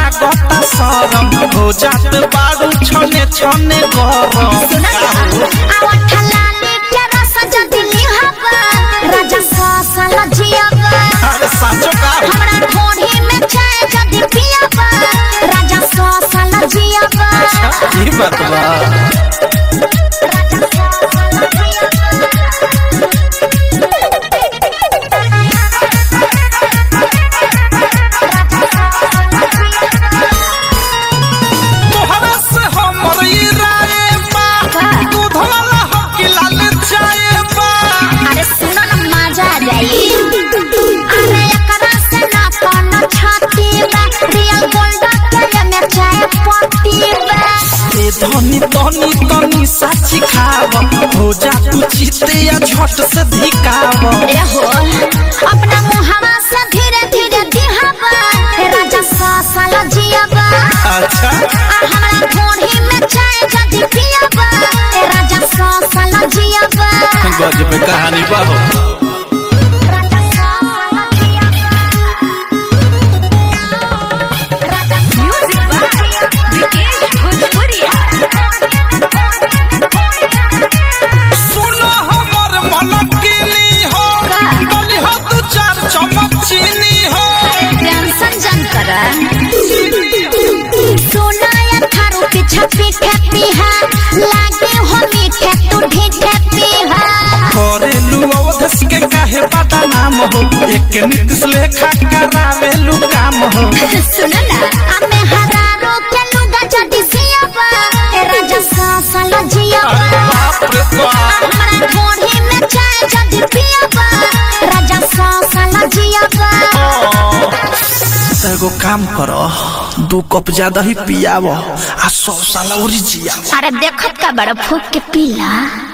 लागता शरम हो जात बारू छने छने गरम अरे साचो का अच्छा ई बात बा तोहरा से हमर ई राय बा दूध वाला हो कि लाल चाय बा अरे सुनो ना मजा आ जाई अरे एकरा से ना कोनो छाती बा रियल गोल्ड के में चाय पत्ती बा ए धनी धनी तनी साची खाव हो जा तू चिते या झट से धिकाव ए हो अपना मुहावा से धीरे धीरे दिहावा हे राजा सासल जियावा अच्छा आ हमरा घोड़ी में चाय जदी पियावा हे राजा सासल जियावा गजब कहानी बा हो राजा सासल जियावा राजा म्यूजिक बा विकेश भोजपुरिया सुनो हमर मन किनी हो तनी हो दू चार चम्मच चीनी हो टेंशन जन कर सोना या थारू पीछा पीठे पीहा लागे हो मीठे तू ढीठे पीहा करेलू अवधस के काहे पता नाम हो एक नीतिश लेखा करावेलू काम हो सुन ना हमें हरारो के लुगा जदी सियाबा ए राजा सासल जियाबा बाप रे बाप हमरा घोड़ी में चाय जदी पियाबा राजा सासल जियाबा एगो काम करो दू कप ज्यादा ही पियाव आ सौ साल और जियाव अरे देखत का बड़ा फूक के पीला